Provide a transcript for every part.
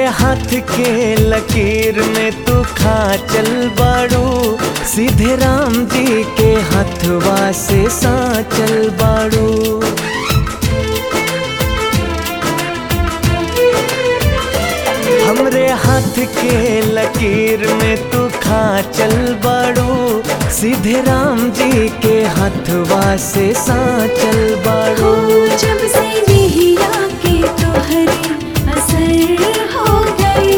हाथ के लकीर में तू खा चल बाड़ू सीधे राम जी के हथवा से सा चल बाड़ू हमरे हाथ के लकीर में तू खा चल बाड़ू सीधे राम जी के हथवा से सा चल हो बाड़ू जब से निहिया के तोहरे असर हो गए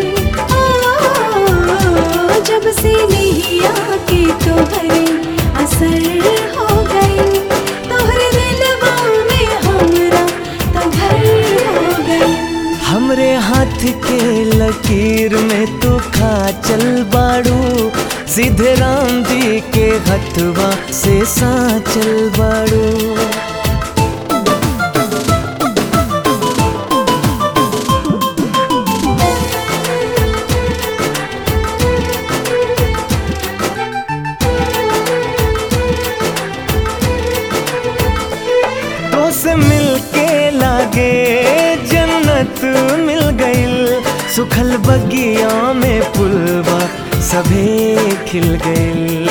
ओ, जब से निहिया के तोहरे असर हो गए तोहरे दिलवा में हमरा तो घर हो गए हमरे हाथ के लकीर में तू खा चल बाड़ू सीधे राम जी के हथवा से सा चल बाड़ू तो से मिल के लागे जन्नत मिल गइल सुखल बगिया में पुलवा सभे खिल गइल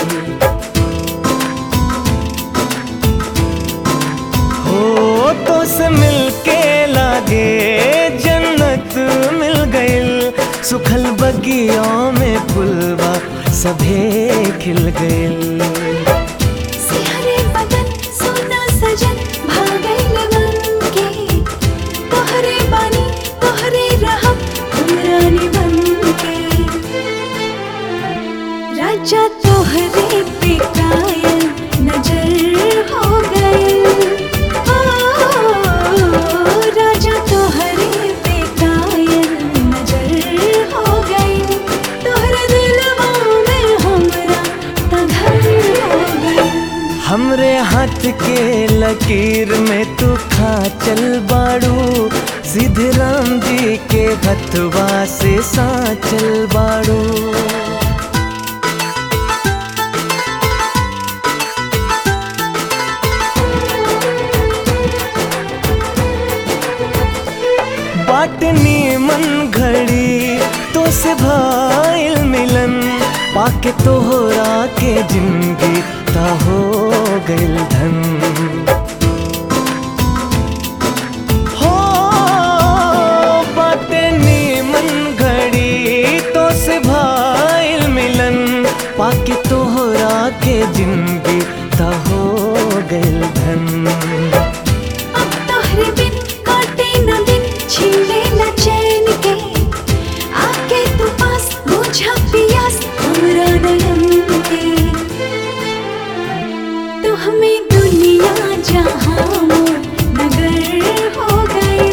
हो तो से मिल के लागे जन्नत मिल गइल सुखल बगिया में पुलवा सभे खिल गइल सिहरे बदन सोना सजन भागल बन के तोहरे बानी तोहरे रहब हमरानी बन के राजा तोहरे पे कायल नजर हो गए ओ, राजा तोहरे पे कायल नजर हो गए तोहरे दिलवा में हमरा त घर हो गए हमरे हाथ के लकीर में तू खा चल बाड़ू सीधे राम जी के हथवा से सा चल बाड़ू बाटनी मन घड़ी तो से भाईल मिलन पाके तोहरा के जिंदगी ता हो गइल धन हो बाटनी मन घड़ी तो से भाईल मिलन पाके तोहरा के जिंदगी ता हो गइल धन अब तोहरे बिन काटे न दिन छीले न चैन के आके तू पास बुझा पियास हमरा नयन के तू हमें दुनिया जहां मोर नगर हो गए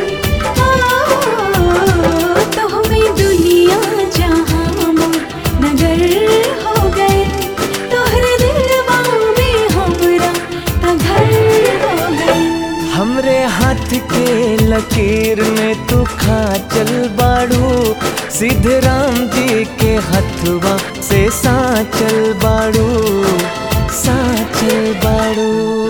ओ, तू हमें दुनिया जहां मोर नगर हो गए तोहरे दिलवा में हमरा त घर हो गए हमरे हाथ के लकीर में तू खा चल बाड़ू सीधे राम जी के हथवा से सा चल बाड़ू सा चल बाड़ू